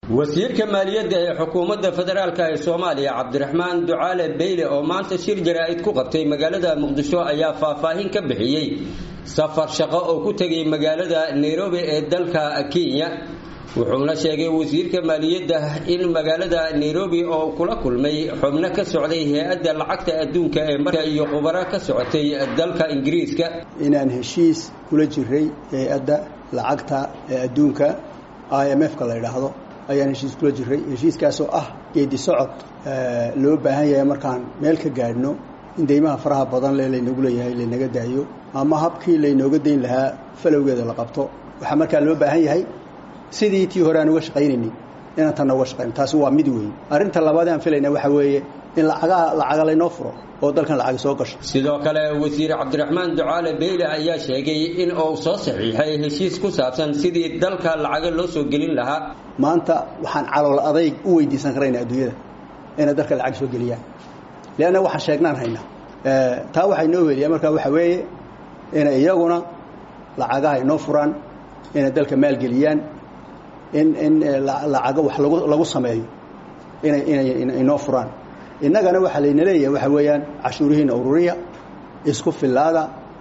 wasiirka maaliyadda ee xukuumadda federaalk ee soomaaliya cabdiraxmaan ducaale beyle oo maanta shir jaraa'id ku qabtay magaalada muqdisho ayaa faahfaahin ka bixiyey safar shaqo oo ku tegay magaalada nairobi ee dalka kenya wuxuuna sheegay wasiirka maaliyadda in magaalada nairobi oo kula kulmay xubno ka socday hay-adda lacagta adduunka ee marka iyo khubaro ka socotay dalka ingiriiska inaan heshiis kula jiray hay-adda lacagta ee adduunka i m f-ka la yidhaahdo ayaan heshiis kula jiray heshiiskaasoo ah geedi socod loo baahan yahay markaan meel ka gaadhno in deymaha faraha badan le laynagu leeyahay laynaga daayo ama habkii laynooga dayn lahaa falowgeeda la qabto waxaa markaa loo baahan yahay sidii tii hore aan uga shaqaynaynin inaan tanna uga shaqayno taasi waa mid weyn arrinta labaad aan filayna waxaa weeye in lacagaha lacaga laynoo furo oo dalkan lacag soo gasho sidoo kale wasiir cabdiraxmaan ducaale beyle ayaa sheegay in uu soo saxiixay heshiis ku saabsan sidii dalka lacaga loo soo gelin lahaa maanta waxaan calool adayg u weydiisan karaynaa adduunyada inay dalka lacag soo geliyaan leanna waxaan sheegnaan haynaa taa waxaa inoo weliyaa markaa waxaa weeye inay iyaguna lacagaha inoo furaan inay dalka maalgeliyaan in in lacago wax lagu lagu sameeyo inay inay inoo furaan innagana waxaa layna leeyahay waxa weeyaan cashuurihiina ururiya isku fillaada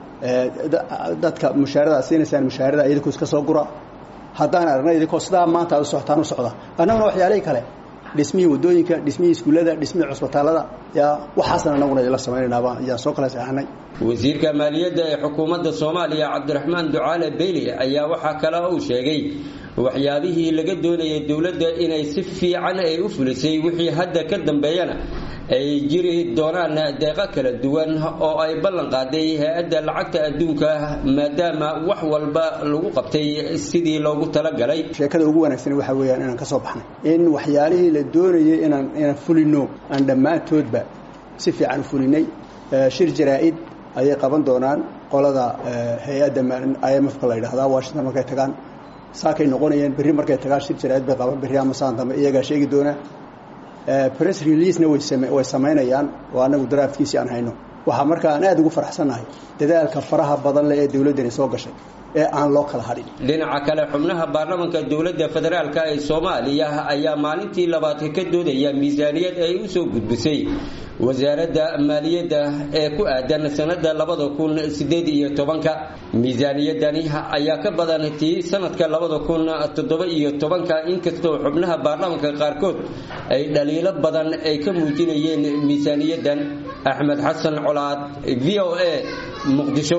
dadka mushaarada siinaysaan mushaarada idinkoo iska soo gura haddaan aragna idinkoo sidaa maanta aad u socotaan u socda annaguna waxyaalihii kale dhismihii waddooyinka dhismihii iskuullada dhismihii cusbitaallada yaa waxaasan annaguna idinla samaynaynaba ayaan soo kala seexanay wasiirka maaliyadda ee xukuumadda soomaaliya cabdiraxmaan ducaale beyli ayaa waxaa kale uu sheegay waxyaabihii laga doonayay dowladda inay si fiican ay u fulisay wixii hadda ka dambeeyana ay jiri doonaan deeqo kala duwan oo ay ballan qaaday hay-adda lacagta adduunka maadaama wax walba lagu qabtay sidii loogu talagalay sheekada ugu wanaagsan waxaa weeyaan inaan ka soo baxnay in waxyaalihii la doonayay inaan inaan fulino aan dhammaantoodba si fiican u fulinay shir jaraa-id ayay qaban doonaan qolada hay-adda i m f-ka la yidhahdaa washington markay tagaan saakay noqonayeen berri markay tagaan shir jaraa-id bay qaban berri ama saan dambe iyagaa sheegi doonaa press releasena way samaynayaan oo annagu daraafkiisii aan hayno waxaa markaa aan aada ugu faraxsannahay dadaalka faraha badan leh ee dowladdani soo gashay ee aan loo kala hadhin dhinaca kale xubnaha baarlamanka dowladda federaalk ee soomaaliya ayaa maalintii labaad ka doodaya miisaaniyad ay u soo gudbisay wasaaradda maaliyadda ee ku aadan sanada labada kun sideed iyo tobanka miisaaniyadani ayaa ka badan tii sanadka labada kun toddoba iyo tobanka inkastoo xubnaha baarlamanka qaarkood ay dhaliilo badan ay ka muujinayeen miisaaniyadan axmed xasan colaad v o a muqdisho